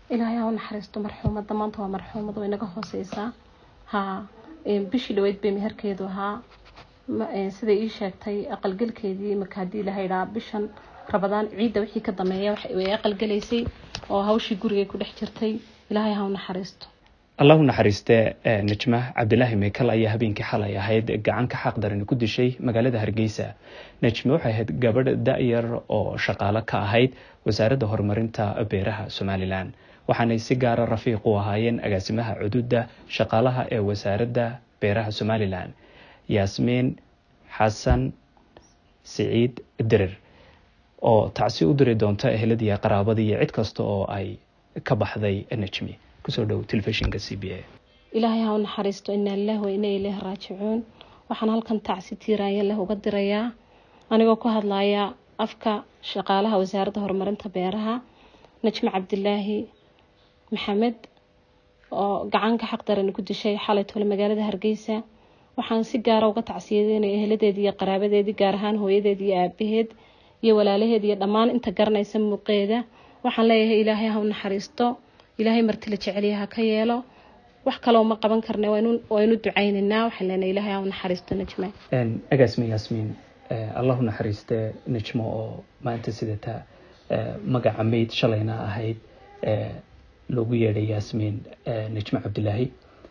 ilaahay ha u naxariisto marxuumadda maanta waa marxuumad way naga hooseysaa ha bishii dhaweyd bay meherkeedu ahaa siday ii sheegtay aqalgelkeedii marka haddii la haydhaa bishan rabadaan ciidda wixii ka dameeya way aqalgelaysay oo hawshii gurigay ku dhex jirtay ilaahay ha u naxariisto allahu naxariiste najma cabdilaahi meykal ayaa habeenkii xalay ahayd gacan ka xaq daran ku dishay magaalada hargeysa najme waxay ahayd gabadh da-yar oo shaqaalo ka ahayd wasaaradda horumarinta beeraha somalilan waxaanay si gaara rafiiq u ahaayeen agaasimaha cududa shaqaalaha ee wasaaradda beeraha somalilan yaasmiin xasan siciid dirir oo tacsi u diri doonta eheladii qaraabadii iyo cid kasta oo ay ka baxday najmi kusoo dhow telefishinka c b a ilaahay ha u naxariisto inaa lilahi wa inaa ileyhi raajicuun waxaan halkan tacsi tiiraanya leh uga dirayaa anigoo ku hadlaya afka shaqaalaha wasaaradda horumarinta beeraha najmi cabdilaahi maxamed oo gacanka xaq daran ku dishay xalay tole magaalada hargeysa waxaan si gaara uga tacsiyadeynaya eheladeedii iyo qaraabadeedii gaar ahaan hooyadeed iyo aabaheed iyo walaalaheed iyo dhammaan inta garanaysa muuqeeda waxaan leeyahay ilaahay ha u naxariisto ilaahay martila jecelya ha ka yeelo wax kaloo ma qaban karna waynu ducaynaynaa waxaan leenahay ilaahay ha u naxariisto najma agaasme yaasmiin allahu naxariiste najmo oo maanta sidata magaca mayd shalayna ahayd loogu yeedhay yaasmiin najmo cabdilaahi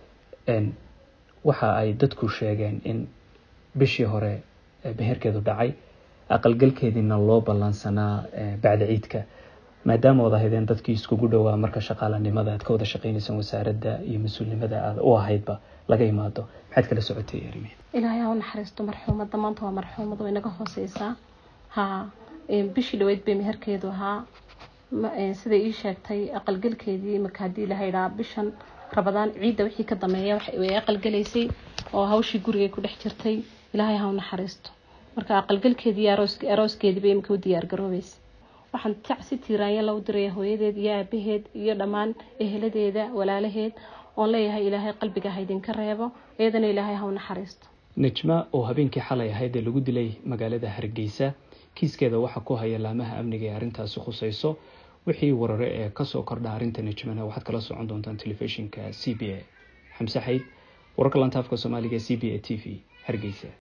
waxa ay dadku sheegeen in bishii hore beherkeedu dhacay aqalgalkeediina loo ballansanaa bacda ciidka maadaama wad ahaydeen dadkii iskugu dhowaa marka shaqaalanimada aad ka wada shaqeynaysaan wasaaradda iyo mas-uulnimada aad u ahaydba laga imaado maxaad kala socotay arimi ilaahay ha u naxariisto marxuumadda maanta waa marxuumad way naga hooseysaa ha bishii dhaweyd bay meherkeedu ahaa siday ii sheegtay aqalgelkeedii marka haddii la haydhaa bishan rabadaan ciidda wixii ka dameeya way aqalgelaysay oo hawshii gurigay ku dhex jirtay ilaahay ha u naxariisto marka aqalgelkeedii iyo arooskeedii bay imika u diyaar garoobaysa waxaan tacsi tiiraanya la u diraya hooyadeed iyo aabaheed iyo dhammaan eheladeeda walaalaheed oon leeyahay ilaahay qalbiga ha idinka reebo iyadana ilaahay ha u naxariisto najma oo habeenkii xalay ahayd ee lagu dilay magaalada hargeysa kiiskeeda waxaa ku haya laamaha amniga ee arrintaasi khuseyso wixii warare ee kasoo kordha arrinta najmana waxaad kala socon doontaan telefishinka c b a xamse xayd wararka lantaafka soomaaliga c b a t v hargeysa